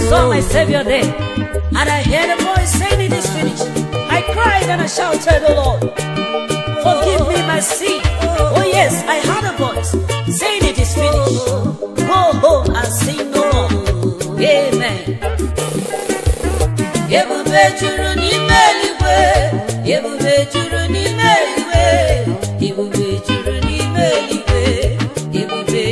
saw my Savior there, and I heard a voice saying, It is finished. I cried and I shouted, Oh Lord, forgive me my sin. Oh yes, I heard a voice saying, It is finished. Go home and sin no more. Amen. Ebube juru n'ime eluigwe, ebube juru n'ime eluigwe, ebube juru n'ime eluigwe, ebube.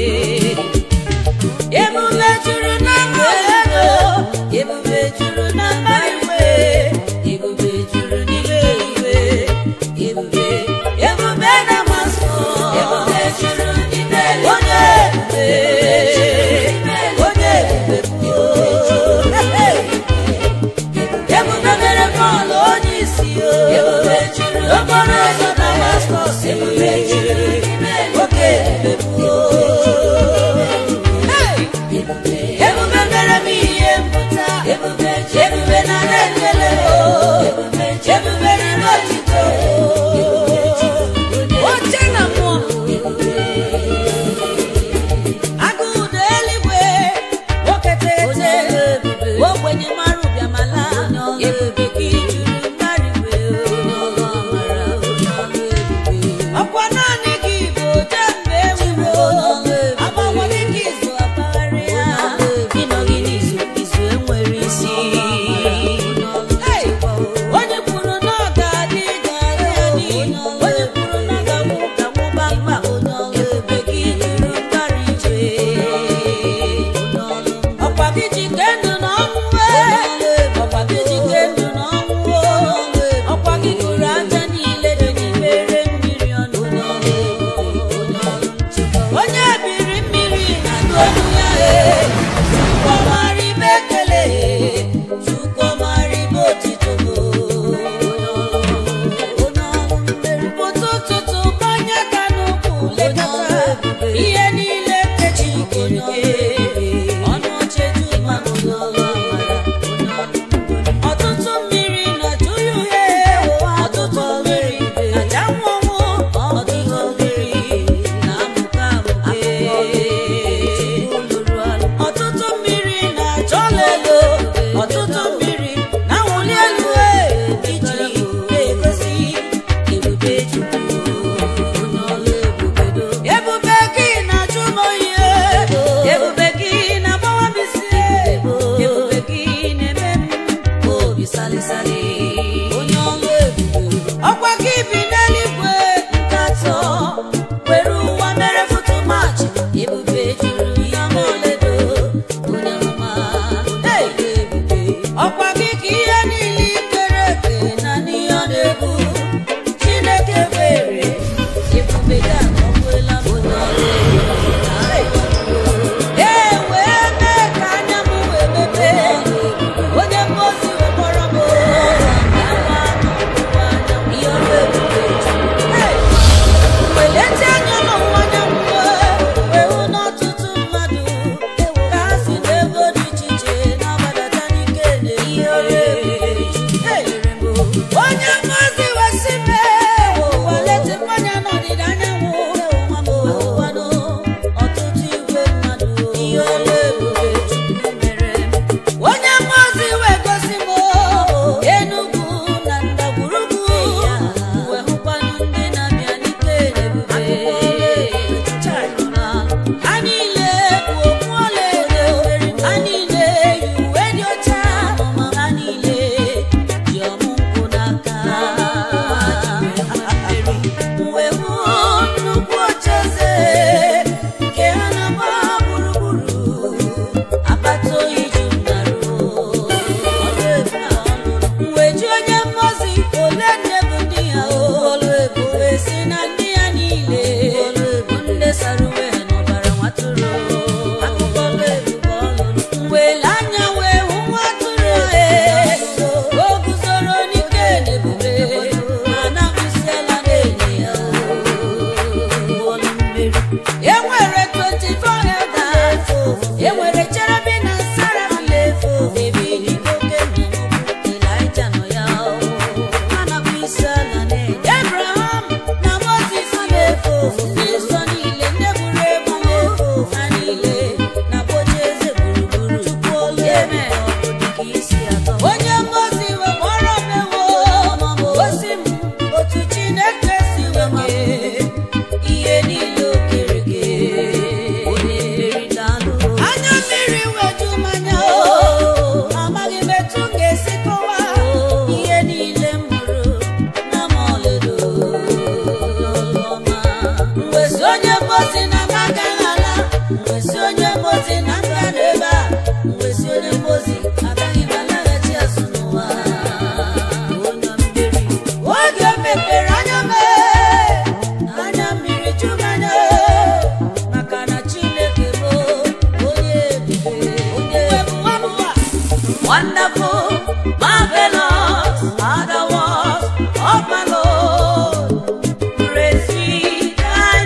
Ebube juru na mmadụ, ebube juru na mmadụ, ebube juru n'ime eluigwe, ebube. Ebube na mmasị, ebube juru n'ime eluigwe, onye ebube, onye ebube bụ. Ebube mere Pọl onye isi o. Ebube juru okporo ụzọ Damaskọs. Ebube juru oke ebube bụ o. Hey! Ebube mere m ihe mpụta. Ebube ji ebube na na-ekele o. Ebube n'ime otito o. Oche na mmụọ. Agụụ na eluigwe, nwoke tete, ogbenye mara ụbịamala, ebube gị juru mmadụ iwe ọkwa naanị gị bụ oje mgbe enwero agbanwe gị ka izu ọbagharị ya ịnọghị n'izu izu enwere isi Hey! onye kwuru na ọ ga-adị ga-adị adị onye kwuru na ọ ga-anwụ ga-anwụ kpamkpam ebube gị juru mbara igwe ọkwa gị ji ke ndụ na ọnwụ ọkwa gị ji ke ndụ na ọnwụ ọkwa gị gụrụ aja niile dị n'imere mmiri ọnụ onye biri mmiri na-adụ olu ya ee chukwumara ibe ekele chukwumara ibe otito ụtụ ụtụtụ mmanya ka n'ụkwụ lekọta ihe niile kechi ikenye ọnụ ocheju mmadụ ọtụtụ mmiri na-ajụ ya uhie ọtụtụ mmiri na-aja nwụnwụ ọtụtụ mmiri na-amụka amụke ọtụtụ mmiri na-achọ ọlaedo ọtụtụ mmiri na-awụli elu e iji na-egosi ebube Chukwu ebube gị na-achụ m oyi ebube gị na-agbawa m isi ebube gị na-eme m obi salịsalị onye ọlụ ebube ọkwa gị bi n'eluigwe nkatọ were ụwa mere foto maachị ebube juru ya ma ọlaedo onye ọma Hey! ọkwa gị ka ihe niile ikere eke na n'ihe ọ na-ebu chineke were ebube gị akọkwela m onye ọrụ ee wee mee ka anya m wee mepee onye mmozi wee kpọrọ m gawa n'ọwụwa anyanwụ ihe ọrụ ebube Hey! welete anya n'ọwụwa anyanwụ wee hụ n'ọtụtụ mmadụ ka ha si n'ebe dị iche iche na-agbadata n'ike na ihe ọrụ ebube Hey! onye mmozi wee sị mee welete mmanya n'ọdịda anyanwụ ahụkwanụ ọtụtụ igwe mmadụ ihe ọrụ ebube Chukwu mere onye mmozi wee gosi m Enugu na ndagwurugwu wee hụkwanụ ndị na-abịa n'ike na ebube ha niile bụ okpu ọlaedo ha niile yi uwe dị ọcha ha niile ji ọmụ nkwụ n'aka wee hụ nnukwu ocheeze nke ha na-agba gburugburu akpata oyi ji mnarụ wee ji onye mmozi ole nne bụ ndị ya olu ebube si na ndị ya niile bụ ndị sara uwe ha n'ọbara nwatụrụ wee lee anya wee hụ nwatụrụ ee o guzoro n'ike na ebube ma na-abụsiela na-enye ya e nwere 24 elders e nwere cherubim na seraphim ebe iligbo oke Elijah nọ ya ha na-abụ isi ala na-enye Abraham na Moses na-efe ofufe nsọ niile ndị buru ebu ha niile na-akpọchi eze gburugburu Chukwu olu ebe mposi na m agaghị ala mwesi onye mposi na m ga n'ebe a mwesi onye mposi agaghị m alaghachi azụ n'ụwa onye mmeri oge mepere anya m anya mmiri jumanya maka na chineke bụ onye ebube onye ebube wonderful marvelous are the works of my lord praise ye thy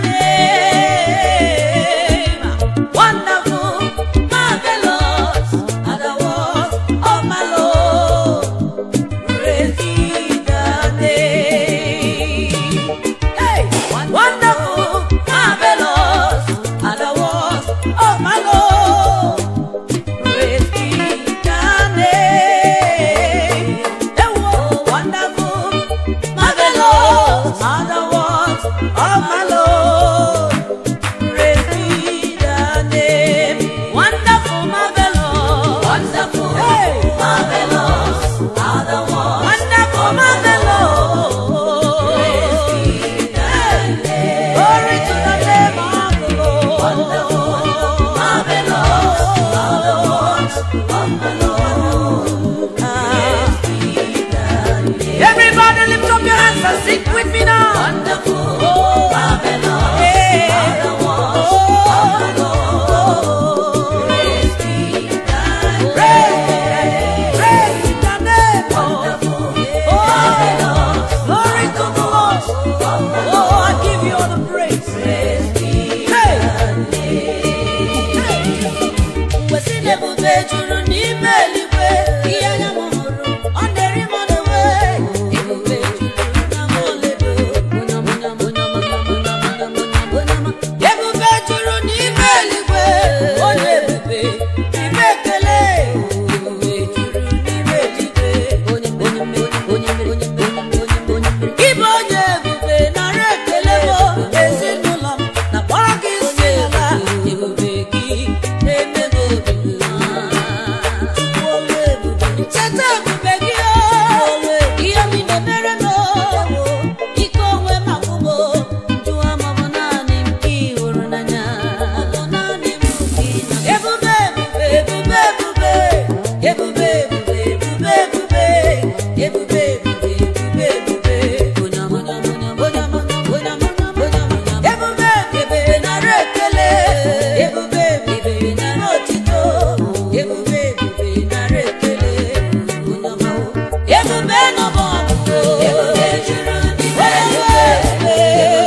name wonderful marvelous are the works of my lord praise ye thy name Hey! Wonderful, marvelous are the works of my Lord. Praise be thy name. Hey, whoa, wonderful, marvelous are the works of my Lord. Praise be thy name. Wonderful, marvelous, wonderful, hey, marvelous are the works. Wonderful, marvelous. Praise be thy name. Glory to the name of the Lord. Wonderful, marvelous are the works of the Lord. Praise be thy name. Everybody lift up your hands and sing with me now. Wonderful, marvelous are the works of the Lord. Praise be thy name. Praise the name. Wonderful, marvelous. Glory to the Lord. Oh, I give you all the praise. Praise be thy mgbe si n'ebube juru n'ime eluigwe ihe anya m hụrụ ọ na-eri m n'uwe ebube juru na m oledo ebube juru n'ime eluigwe onye ebube ime ekele ebube juru n'ime eluigwe onye onye onye onye onye ịbụ onye ebube nara ekele m ezinụlọ m na kpọrọ gị isi ala ebube gị na-emego obi m cheta ebube gị o ihe mi na-emere m o ike onwe m akwụgbọ jụọ ma ọ bụ naanị m ka ị hụrụ n'anya ọ bụ naanị m ka ị na ebube ebube ebube ebube ebube ebube ebube ebube ebube ebube ebube onye ọma onye ọma onye ọma onye ọma onye ọma ebube ebube nara ekele ebube ebube nara otito ebube ebube nara ekele onye ọma ebube nọbọ ọgụgụ ebube juru n'ime eluigwe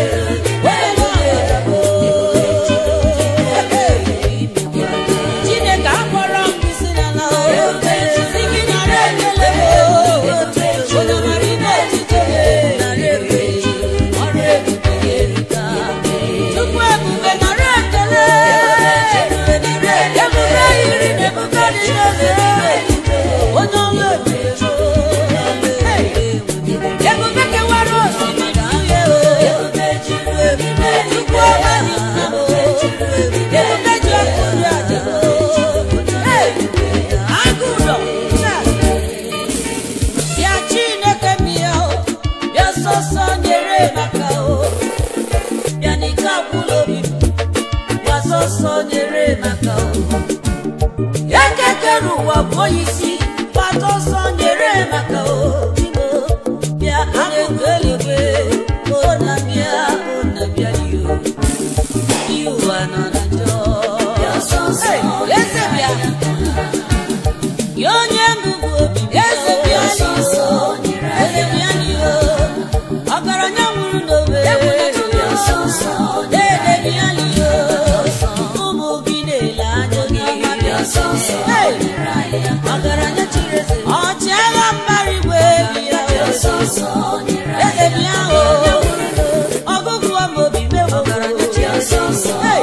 Chineke akpọrọ m isi n'ala si gị nara ekele onye mara ime echiche nara ebube ọrụ ebube ya erika Chukwu ebube nara ekele ebube yiri na ebube dị n'eze onye ọrụ ebube ebube kewara osimiri uhie ebube juru ebube Chukwu ọma dị ebube ji ọkụ nri aja agụụlọ bịa chineke bịa o bịa sọsọ nyere maka o bịa n'ike akwụla obi m bịa sọsọ nyere maka o ekekere ụwa bụ onye isi gbata ọsọ nyere maka o Igbo, bịa akụkụ eluigwe o na bịa o na bịa iyo ihe ụwa nọ na njọ Hey, eze bịa ya onye ngụgụ obi eze bịa n'iyo eze bịa n'iyo ọgaranya nwụrụ n'obe dede bịa n'iyo ụmụ gị na-ele anya gị Hey, ọgaranya chiri eze ọchịagha mbara igwe bịa eze bịa o ọgụgụ ọma obi mewo Hey,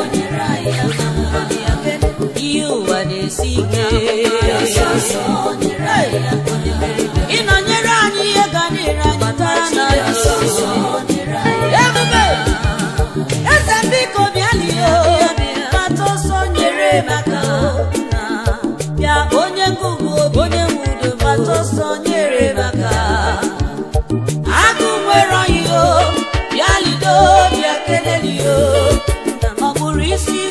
ihe ụwa na-esi ike Hey, ịnọnyere anyị ihe ga na-ere anyị tara n'anya ebube eze biko bịa lie mata ọsọ nyere maka bịa onye ngụgụ obi onye nwe udo mata ọsọ nyere maka agụ nwere ọyị o bịa lido bịa keleli o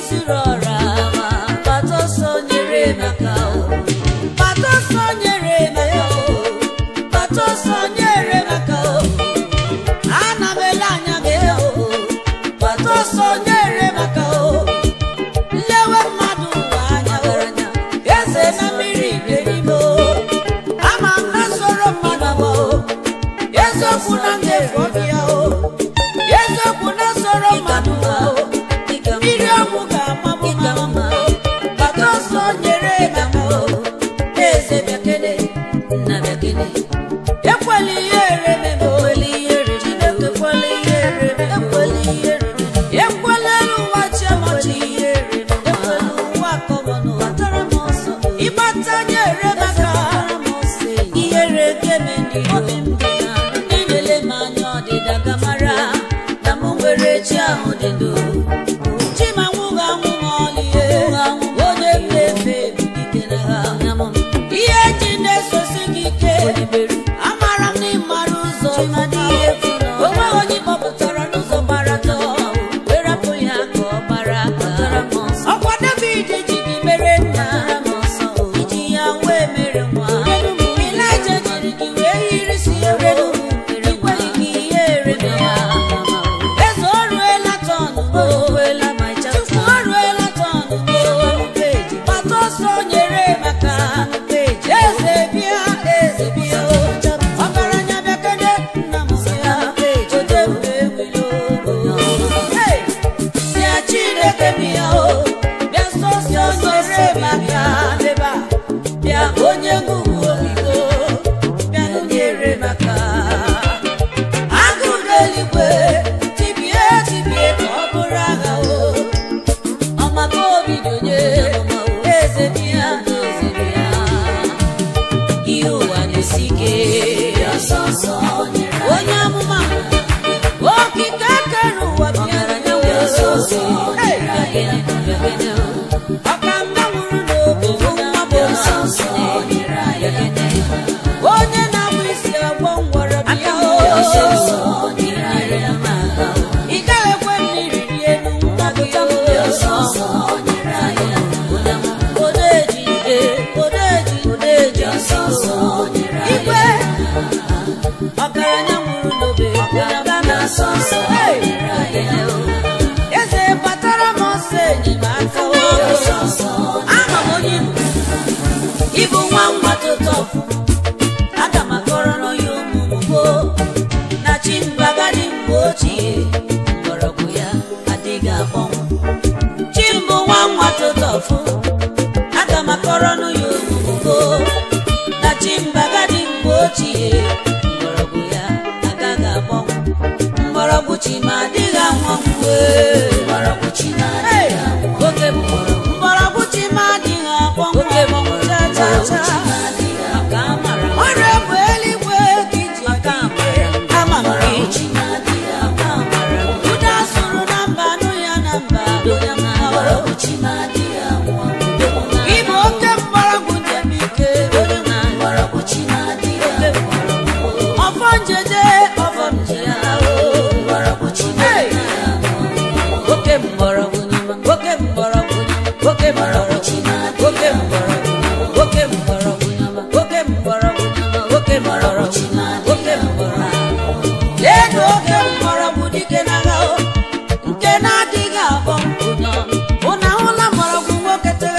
siri ọra ma gbata ọsọ nyere maka o gbata ọsọ nyere maka o gbata ọsọ nyere maka o ana m ele anya gị o gbata ọsọ nyere maka o nlewe mmadụ ụwa anya garanya eze na mmiri ga-erime o ama m na soro mmadụ o eziokwu na m ga-efu ọbịa o eziokwu na soro mmadụ o mmiri ọgwụ ga-amabụ mama o gbata ọsọ nyere maka o eze bịakene nna bịakene ekwela ihe ereme m o Chineke ekwela ihe ereme m o ekwela elu ụwa chiamachi ihe ereme m ekwela ụwa akọmọnụ ịgbata nyere maka ihere geme ndị obi m dị na na-elele m anya ọdịda gamara na m nwere chi ahụ dị ndụ chimanwụghị anwụ ma ọlịhe onye mmefe ike na ha ihe ji na-esosi gị ike amara m na ịmara ụzọ onwe onye kpọpụtara n'ụzọ gbara atọ wee rapụ ya ka ọ gbara aka ọkwa david ji gị mere nna iji ya wee mere nwa ilaja jiri gị wee yirisi ere ikweli gị ihe ereme ya eze o ruela tọnụ chukwu o ruela tọnụ gbata ọsọ nyere maka eze bịa eze bịa ọgaranya bịakene nna m ya ode mgbe ewilo bịa chineke bịa o bịa sọsọ nyere maka ebe a bịa onye ngụgụ obibo bịa nyere maka agụ n'eluigwe tibie tibie ka ọ bụrụ agha o ọmaka obi dị onye eze bịa eze bịa ihe ụwa na-esi ike onye amụma okike kere ụwa bịara ya wee ọka mma nwụrụ n'obi nwa bụ onye na-abụ isi agwọ ngwọrọ bịa ị gaghị ekwe mmiri rie nwa gị odeji odeji odeji igwe ọgaranya nwụrụ n'obe Hey! eze batara m ọsọ enyemaka ama m onye Igbo. ịbụ nwa nwa tụtọ aga m akọrọ n'onye ụmụmụgo na chi mbagadi mgbe ochie mgbọrọgwụ ya adịghị akpọnwụ chi mbụ nwa nwa tụtọfụ aga m akọrọ n'onye ụmụmụgo na chi mbagadi mgbe ochie mgbọrọgwụ ya agaghị akpọnwụ mgbọrọgwụ chi ma adịghị anwanwụ mgbọrọgwụ chi na-adịghị anwụ oke mgbọrọgwụ mgbọrọgwụ chi ma adịghị akpọnwụ oke mgbọrọgwụ cha cha cha maka amara ọrịa bụ eluigwe ka iji aka amara ama m gị ụda sụrụ na mba nụ ya na mba onye mgbọrọgwụ chi ma adịghị anwụ ịbụ oke mgbọrọgwụ njem ike onye mgbọrọgwụ chi ma adịghị anwụ ọfọ njede ọfọ njede mgbọrọgwụ chi ma adịghị anwụ oke mgbọrọgwụ nyama oke mgbọrọgwụ nyama oke mgbọrọgwụ chi ma oke mgbọrọgwụ oke mgbọrọgwụ nyama oke mgbọrọgwụ nyama oke mgbọrọgwụ chi ma oke mgbọrọgwụ lee oke mgbọrọgwụ dike n'agha o nke na-adịghị abọ ụnọ ụnụ ahụla mgbọrọgwụ nwoke tere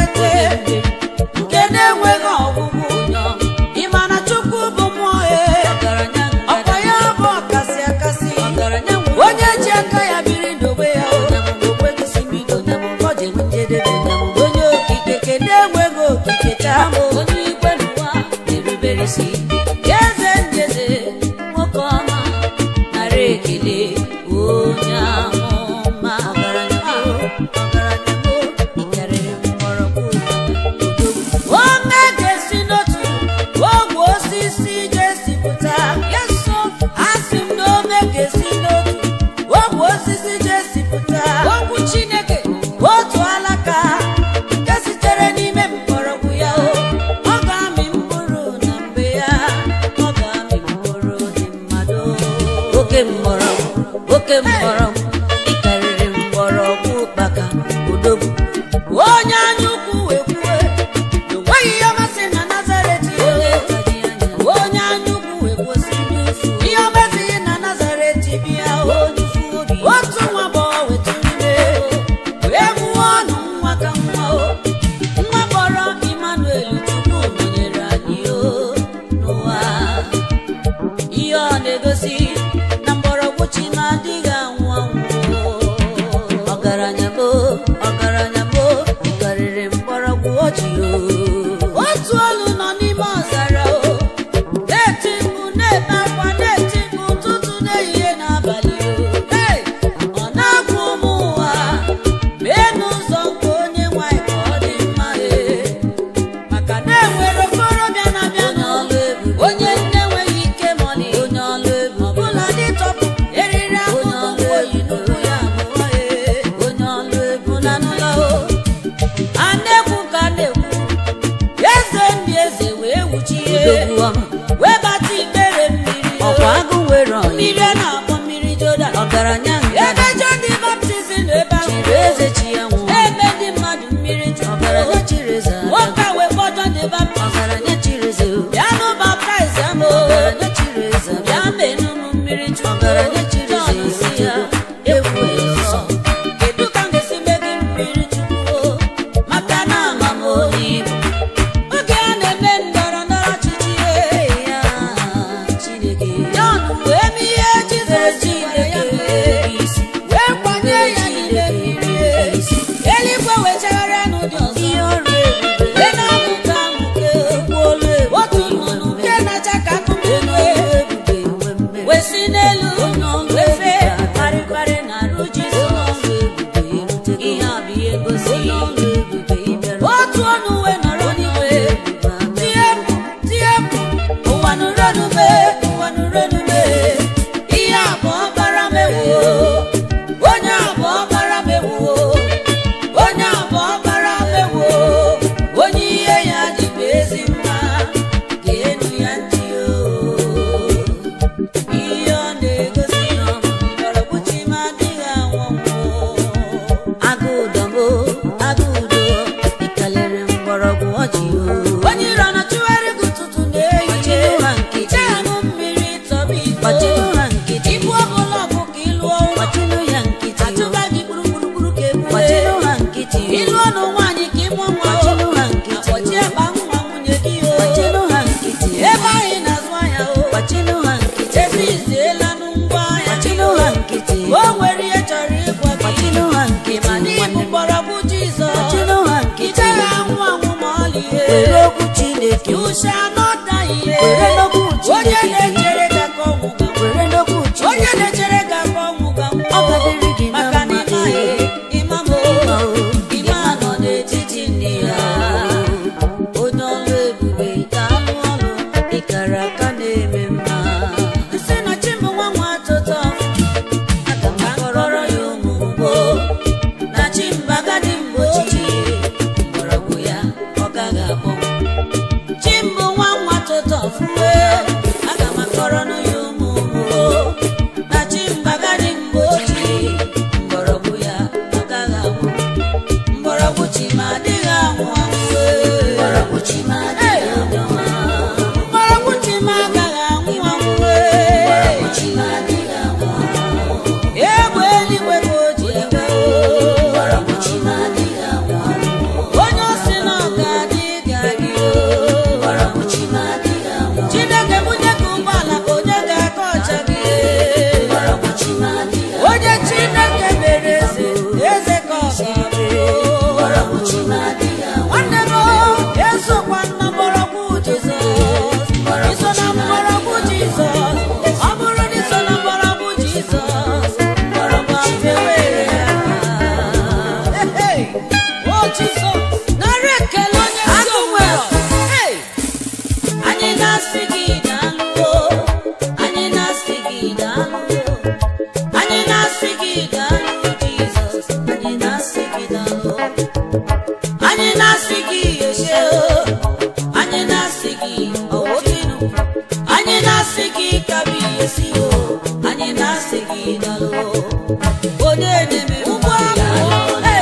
ụkpaka odogwu onye anya ukwu wee kwuwe enweghị ihe ọmasị na nazaret onye anya ukwu wee kwụsị ihe ọmasịghị na nazaret bịa otu nwa agbọghọ wetara ime wee mụọ ọnụ nwa ka nwa o nwa kpọrọ Emmanuel Chukwu nọnyere anyị o n'ụwa ihe ọ na-egosi na mgbọrọgwụ chi na-adịghị anwụ anwụ ọgaranya mo ọgaranya mo karịrị mgbọrọgwụ ọjị o otu olu nọ n'ime ọzara o na-eti mkpu na-ebe akwa na-eti mkpu ụtụtụ n'ehihie n'abalị o Hey! ọ na-agwa ụmụ ụwa mee n'ụzọ nke onye nwanyị ka ọ dị mma ee maka na enwere okorobịa na-abịa n'ọlụ ebube onye nne enweghị ike mọni onye ọlụ ebube ọbụla dị tọpụ eriri akpụkpọ ụkwụ oyi n'ụkwụ ya abụọ ee onye ọlụ ebube na n'ụlọ o a na-ekwu ka a na-ekwu eze ndị eze wee wuchie wee bata ikpere mmiri ọkwa agụ nwere mmiri a na-akpọ mmiri Jordan ọgaranya ebe John the Baptist na ebe ahụ chiri eze chi ya nwụọ ebe ndị mmadụ mmiri chụrụ ọgaranya chiri eze nwoke a wee kpọọ John the Baptist ọgaranya chiri eze bịa nụ baptize ya m ọgaranya chiri eze bịa menụ m mmiri chụrụ ọgaranya chiri eze si ya ekwu nsọ kedu ka m ga-esi mee gị mmiri chukwu maka na ama m onye ibu oge a na-eme ndọrọ ndọrọ ọchịchị ya Chineke Jọn wee mee ihe Jizọs gwara ya mee wee kwanye ya n'ime mmiri eluigwe wee chagharịa n'ụdị ọzọ wee na-amụke amụke otu nnụnụ nke na-acha ka akụkụ eluigwe wee si n'elu wee fee kparịkparị na arụ Jizọs ihe a bụ ihe ngosi otu ọnụ wee nọrọ n'igwe tie mkpu tie mkpu ụwa nụrụnụme ụwa nụrụnụme ihe abụọ bara mewo onye abụọ bara mewo onye abụọ bara mewo onye ihe ya dịbụ ezi mma ga-enu ya ntị o ihe ọ na-egosi mgbọrọgwụ chi m adịghị anwụ anwụ agụụdọmo agụụdo ịkalere mgbọrọgwụ ọjị o onye iro na chụgharị gị ụtụtụ na-ehihie ha nkịtị aṅụ mmiri tọba iko ha nkịtị ibu ọbụla bụ ka ịlụọ ụlọ ya nkịtị achụba gị gburugburu ka egbue ha nkịtị ịlụọ nụ nwaanyị ka ịmụ nwa ha nkịtị akpọchie akpa nwa nwunye gị o ha nkịtị ebe anyị na-azụ ahịa o ha nkịtị ebe iziela nụ ngwa ahịa ha nkịtị o nwere ihe chọrọ ịgwa gị ha nkịtị ma n'ịbụ mgbọrọgwụ Jizọs ha nkịtị ị gaghị anwụ anwụ ma ọlị ihe were okwu Chineke you shall not die here. were n'okwu Chineke onye na-echere ka ka ọnwụ ga were n'okwu Chineke onye na-echere ka ka ọnwụ ga ọ ga-adịrị gị na maka na ịmaghị ịma m ịma nọ n'etiti ndị ya onye ọlụ ebube ga-alụ ọlụ ịkara aka na-eme mma nsị na chimụ nwa nwa tụtọ aga m akọrọ ya ụmụ ugbo na chimbagadi mgbe ochie mgbọrọgwụ ya ọ gaghị akpọnwụ chimbụ nwa nwa tụtọ fue aga m akọrọ nụ ya ụmụ ugbo na chimbagadi mgbe ochie mgbọrọgwụ ya ọ gaghị anwụ mgbọrọgwụ chi ma adịghị anwụ anwụ mgbọrọgwụ chi ma adịghị anwụ mgbọrọgwụ chi ma agaghị anwụ anwụ mgbọrọgwụ chi ma adịghị anwụ egbe eluigwe ka o ji ebe mgbọrọgwụ chi ma adịghị anwụ onye osi na ọ ga-adị ga-adị mgbọrọgwụ chi ma adịghị anwụ chineke bunye ka ụgbọala ka onye ga-aka ọcha gị mgbọrọgwụ chi ma adịghị onye chineke mere eze eze ka ọ ga-abụ nwanne m esokwa na mgbọrọgwụ jizọs iso na mgbọrọgwụ jizọs ọ bụrụ na iso na mgbọrọgwụ jizọs mgbọrọgwụ afewere ya o jizọs nara ekele onye ezi omume anyị na-asị gị daalụ anyị na-asị gị daalụ anyị na-asị gị daalụ jizọs anyị na-asị gị daalụ anyị na-asị gị eshe anyị na-asị gị ọwotinu anyị na-asị gị kabi esi o anyị na-asị gị dalụ onye na-eme ụgbọ ahụ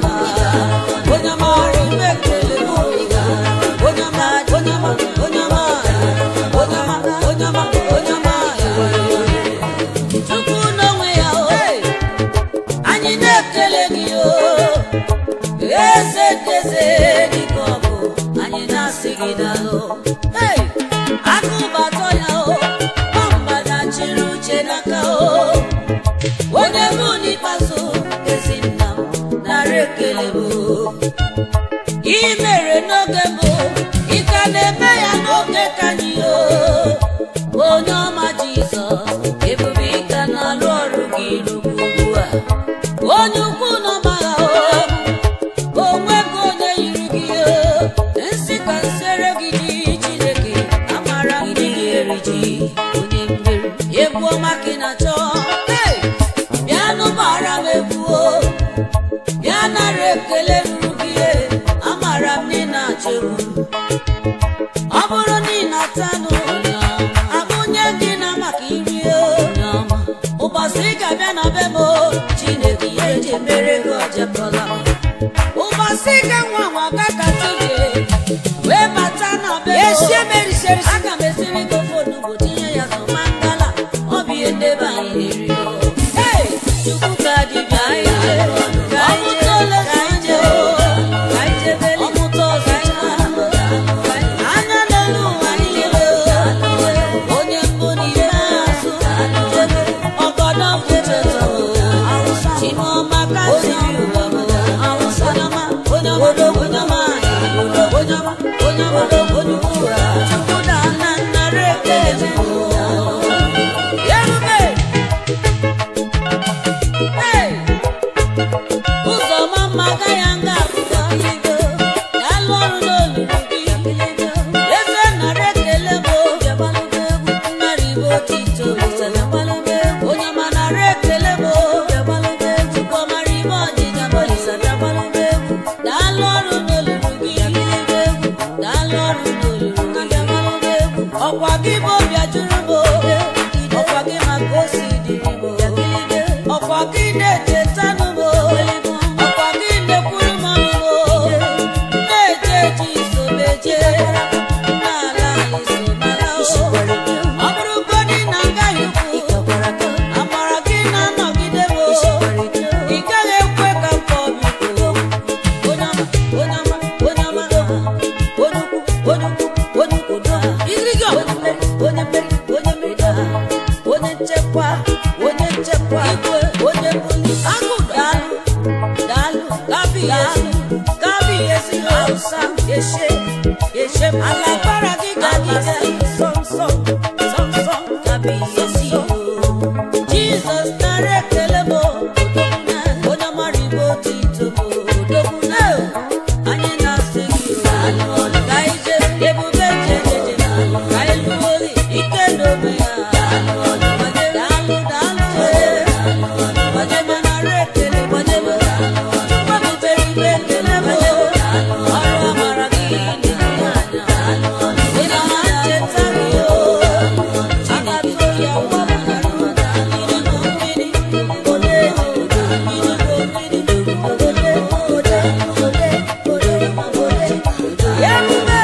ọma onye ọma ime ekele m onye ọma onye ọma onye ọma onye ọma onye ọma onye ọma chukwu n'onwe ya o anyị na-ekele gị o eze keze dịka ọ bụ anyị na-asị gị dalụ Hey! akụbatọ ya o mgbada chịrị uche n'aka o onye bụ n'ikpeazụ ezi nna m nara ekele bụ ị mere n'oge mbụ ị ka na-eme ya n'oge ka anyị o onye ọma jizọs ebube ị ka na-alụ ọrụ gị rugbu ugbu a onye ukwu n'ọma ya o onwe ka onye yiri gị o nsị ka nsere gị ji chineke amara gị dị gị eri ji onye mmeri egwu ọma ka ị na-achọ Hey! bịanụ gbara m egwu o bịa nara ekele ruru gị e, amara m na ị na-achọ egwu ọ bụrụ na ị na-atanụ abụnye gị na maka iri o ụbọchị ị ga-abịa na be m o, chineke ya eji emere gị ojebọla ụbọchị ga nwa nwa gakata ije wee bata na be m o. aga m esiri gị ofe onugbo tinye ya so mangala ọ bụ ihe ndebe anyị na-eri o. Hey! chukwu ka dibịa anyị jee. ọmụta ole ka anyị jee o. ọmụta ọzọ anya n'elu ụwa niile o. onye mbụ n'ime azụ ọgọdọ mkpucheto chimọma kasiri ụwa m onyama onye obodo onye ọma onye ọma onye ọma onye ukwu chukwu na nna nnara ekele m yerube Hey! ụzọ ọma mma agaghị nga abụọ ga-alụ ọrụ n'olulu gị eze nara ekele m nnara ibe otito onye ọma nara ekele m chukwu ọmara ibe ọdịda daalụ ọrụ n'olulu gị daalụ ọrụ n'olulu gị ọkwa gị bụ obi ajụrụ m ọkwa gị maka o si dịrị m ọkwa gị na-echetanụ m ọkwa gị na-ekwuru m ọnụ m na-eje eji isomeje n'ala isomala ọ bụrụgodị na ngaghị ukwu amara gị na-anọgide m ị gaghị ekwe ka m kpọọ biko onye ọma onye ọma onye ọma onye ukwu onye ukwu onye ukwu izirigi onye mmeri onye mmeri onye mmeri onye nchekwa onye nchekwa igwe onye buli agụ daalụ daalụ gabi yesu gabi yesu hausa yeshe yeshe alagbara gị gagide sọm sọm sọm sọm gabi yesu jizọs nara ekele m onye ọmara igbe otito m odogwu na anyị na-asị gị ka anyị jee ebube jejeje ka anyị lụọ ozi ike n'obe ya daalụ daalụ gbadebe nara ekele gbadebe chukwu mepere ibe ekele m ọrụ amara gị dị anya ị na ma ncheta gị o agbata oyi awa mara idigbo mmiri ode idigbo mmiri ode ode ode ode ode ebube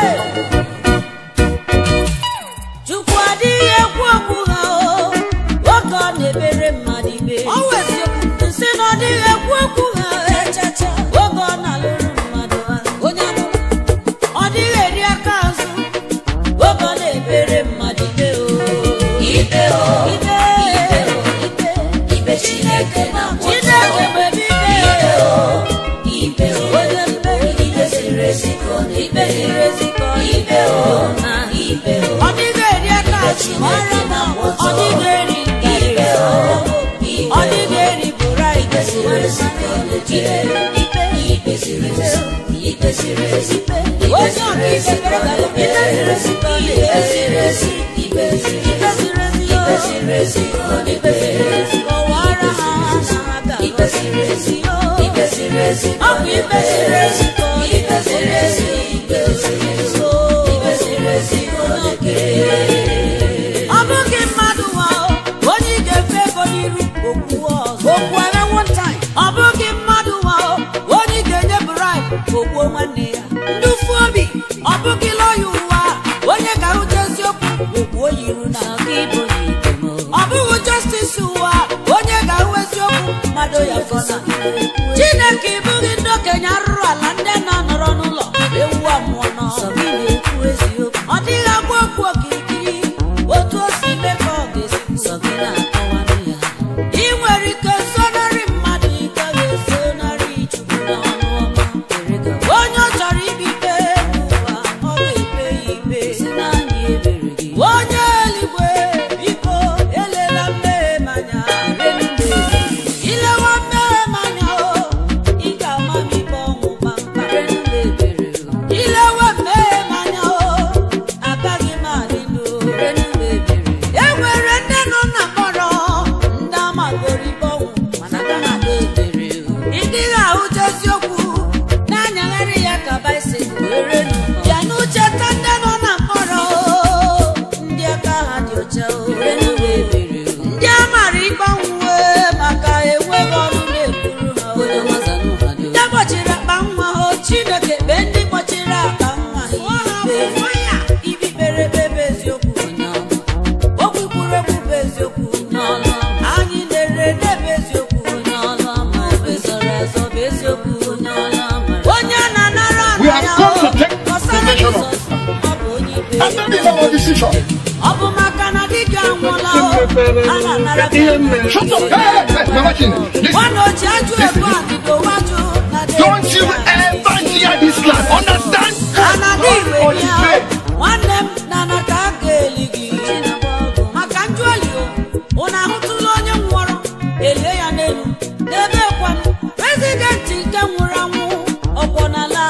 chukwu adịghị ekwu okwu ha o oge ọ na-ebere mmadụ ibe nsị na ọ dịghị ekwu okwu ha oge ọ na-alụrụ mmadụ ha onye amụma ọ dịghị eri aka azụ oge ọ na-ebere mmadụ ibe o ibe o ibe ibe ibe chineke na chineke mebe ibe o ibe o onye mmeri ibe ziri ezi ka ọ na-ibe ziri ezi ka ọ ibe o na ibe o ọ dịghị eri aka azụ ọrụ na ọ dịghị eri ibe o ọ dịghị eri bụra ibe ziri ezi ka ọ na-eji ibe ibe ziri ezi ibe ziri ezi onye ọka ibe kere ka ibe ziri ezi ka ọ na-eji ibe ziri ezi ibe ziri ezi ibe ziri ezi ka ọ na-eji kọwara ha ha ga ibe ziri ezi ibe ziri ezi ọ bụ ibe ziri ezi ka ọ ibe ziri ezi ibe ziri ezi ibe ziri ezi ka ọ na-eji ọ bụghị mmadụ nwa o, onye ị ga-efe ego n'iru okwu ọzọ okwu agha one time ọ bụghị mmadụ nwa o, onye ị ogbuo nwanne ya ndufu obi ọ bụghị lọya ụwa onye ga-ahụta eziokwu ogbuo yiru na ọ bụghị justice ụwa onye ga-ahụ eziokwu mmadụ ya fọna chineke ịbụghị ndị okenye arụrụ ala ndị na-anọrọ n'ụlọ ewu amụọ n'ọrụ ọ dịghị agwa okwu okirikiri otu o si mee ka ọ ga-esi ị nwere ike sonarị mmadụ ike ga-esonarị chukwu n'ọnụ ọma onye ọ chọrọ ikpe ikpe n'ụwa ọ ga-ekpe ya ikpe onye eluigwe biko elela mmehie m anya ilewa mmehie m anya o ị ga-ama m ikpe ọnwụ kpamkpam ilewe mmehie m anya o agaghị m adị ndụ e nwere ndị nọ na mkpọrọ ndị amagoro ikpe ọnwụ mana agaghị adị ebere ị dịghị ahụcha eziokwu na-anyagharị ya ka baisikụl bịa n'ucheta ndị nọ na mkpọrọ ndị aka ha dị ọcha o. ndị a mara ikpe ọnwụ wee maka enweghị ọrụ na-ekwuru ha o. ndị gbochiri akpa nwa ha o, chineke kpee ndị gbochiri akpa nwa ha ikpe ibi kpere ekpe bụ eziokwu okwu kwuru ekwu bụ eziokwu anyị na-ere ede bụ eziokwu onye na-anara We ana have ya come to take kọsara possession of- Jizọs ọ bụ onye ikpe After this our decision. ọ bụ maka na dibịa anwụọla o a na-anara Shut up! Hey, hey, hey, Mama Chin, listen. nwana oji ajụ ebu adịgo wajụ na Don't you ever hear this land. Understand? anadị igwe God is bịa great. nwanne m na na ka a ga-eli gị maka njụali o ụnụ ahụtụla onye nwụrụ elie ya n'elu n'ebe kwanụ prezidenti nke nwụrụ anwụ ọkwọ n'ala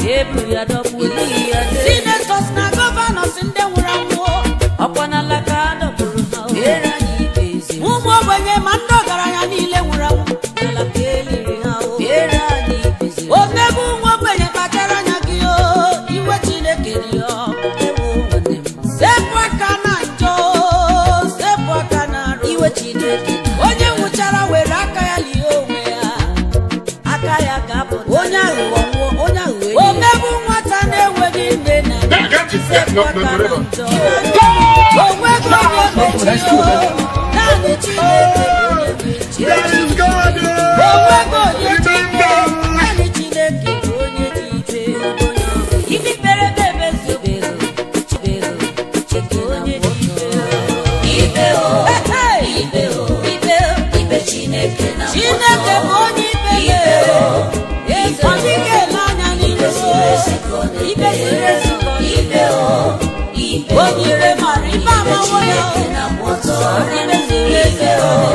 sinetọs na gọvanọs ndị nwụrụ anwụ ọkwọ n'ala ka a dọkpụrụ ha o. ụmụ ogbenye ma ndị ọgaranya niile nwụrụ anwụ n'ala ka eliri ha o. omegbu nwa ogbenye kpachara anya gị o iwe chineke dị ya ewu sepụ aka na njọ sepụ aka na arụ onye nwụchara were aka ya lie onwe ya aka ya ga-apụta onye aghụghọ nwụọ onye aghụghọ omegbu nwata na-enweghị nne na nna Yeah, get it. Yeah, sepụ no, no, aka no, na no, no. njọ onweghị onye mechiri o naanị chineke bụ onye ga-echi That is God. onweghị onye ji ikpe Remember. naanị chineke bụ onye ji ikpe ibi kpere ekpe eziokwu Chike onye ji ikpe ikpe ikpe chineke bụ onye ikpe eze ọ dịghị ele anya n'ihu ikpe ziri ezi ka ọ dị. o nyere mara ikpe amawo ya ikpe ziri ezi ka ọ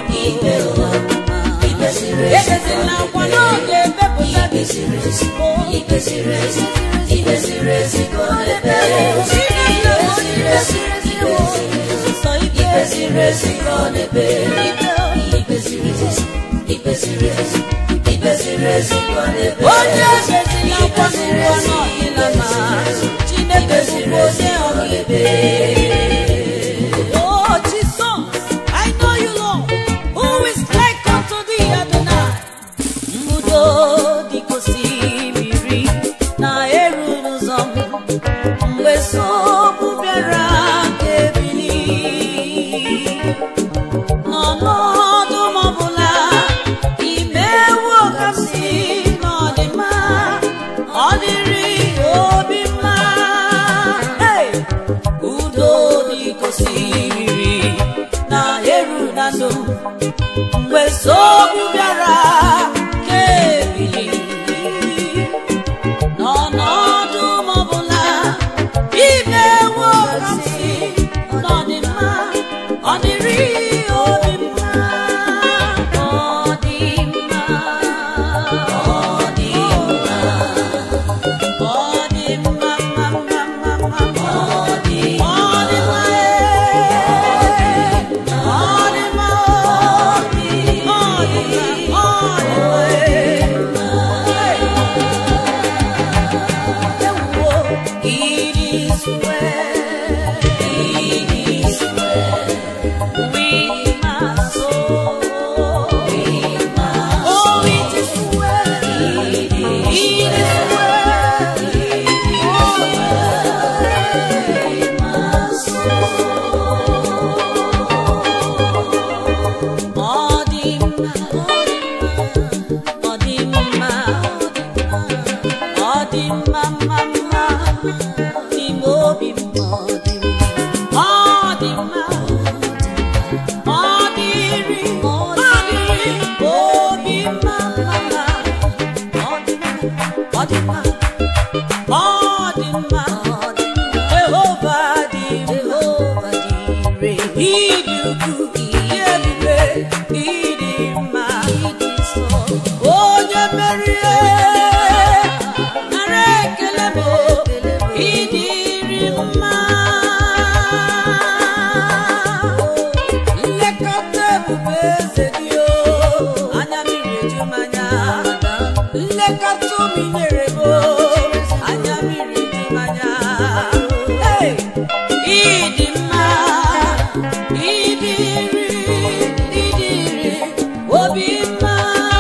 dịrị m. Ebezila akwa n'oge emepụta gị. Chineke bụ onye ikpe ziri ezi o. Sọ ikpe ziri ezi ka ọ na-ekpe. Onye ebezila akwa n'ụwa n'ọdịla ma Chineke bụkwa onye ọkaikpe. Oh, Jesus, I know you, Lord, who is like unto thee, Adonai. Mbudo dịka osimiri na-eru n'ụzọ m mgbe nsogbu bịara ka ebili n'ọnọdụ m ọbụla imewo ka m si n'ọdịmma ọ dịrị obi mma Hey! udo dịka osimiri na-eru na ndụ m mgbe nsogbu bịara ka ebili n'ọnọdụ m ọbụla imewo ka m si n'ọdịmma ọ dịrị obi mma ọ dị mma ọ dị mma ọ dị mma mma mma mma mma ọ dị ọ dị mma ee. ọ dị mma ọ dị ọ dị mma ọ dị mma mma mma n'ime obi m ọ dị mma ọ dịrị ọ dịrị obi mma mma mma ọ dị mma ọ dị mma ọ dị mma Jehova dị Jehova dị ire ịdị ukwu ihe ebube ịdị mma onye merie nara ekele m ịdịrị mma nlekọta ebube eze gị o anya mmiri eju m anya nlekọta ụmụ nyere m o anya mmiri eju m anya Hey! ịdị mma ịdịrị ịdịrị obi mma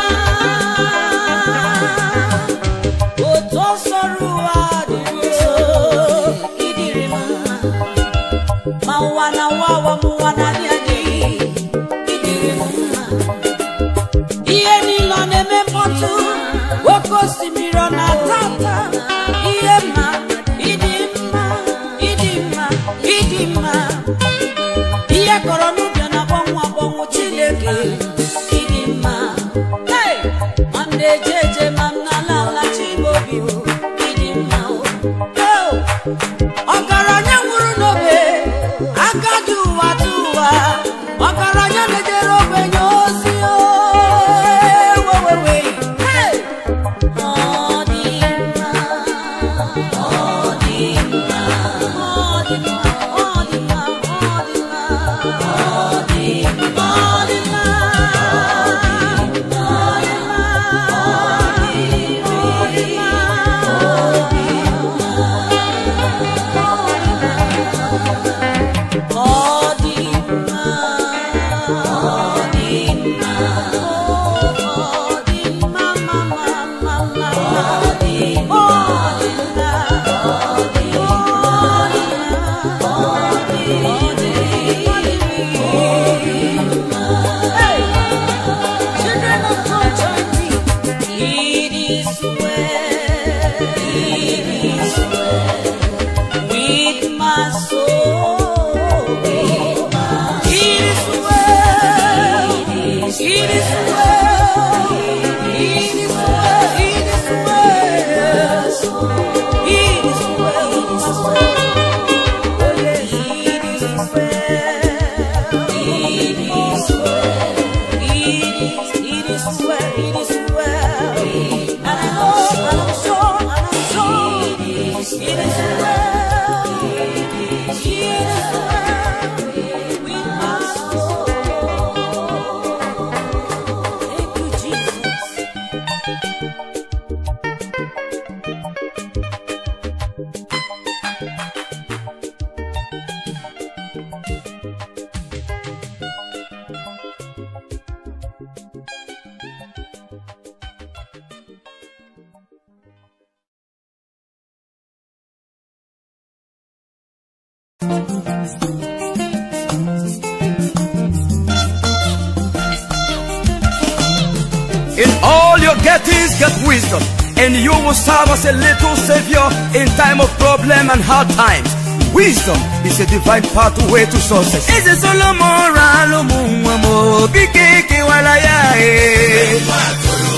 otu ọsọrọ ụwa dị nso ịdịrị mma ma ụwa na nwa ụwa m ụwa na-adị adị ịdịrị m mma ihe niile ọ na-eme mkpọtụ oke osimiri ọ na-ata ata ihe mma ịdị mma ịdị mma ịdị mma ihe kọrọ n'ubi ọ na-agbanwe agbanwe chineke ịdị mma Hey! ma m na-eje eje ma m na-ala ala chibobi ịdị mma Oh! ọgaranya nwụrụ n'obe agadi ụwa dị ụwa ọgaranya na-ejere ogbenye ozi o. Wewewe. Hey! Ọ dị mma, ọ dị mma, ọ dị mma, ọ dị mma, ọ dị mma, ọ dị mma, ọ dị mma, ọ dị mma, ọ dị mma, ọ dị mma, ma, ma, ma, ma, ọ dị mma, ọ dị mma, ọ dị mma, ọ dị mma, ọ dị mma. Hey! Children of God, join me. It is well, it is well with my soul. It is well, it is well, it is well, it is well, it is well, it is well. Oh yes, it is well, it is well. It is, it is well, it is well. And I know, and I'm sure, and I'm sure, it is well. It is well with my soul. Thank you, Jesus. In all your gettings, get wisdom, and you will serve as a little savior in time of problem and hard times. Wisdom is a divine pathway to success. Eze Solomon ra alụmụ nwa m obi keke wala ya e.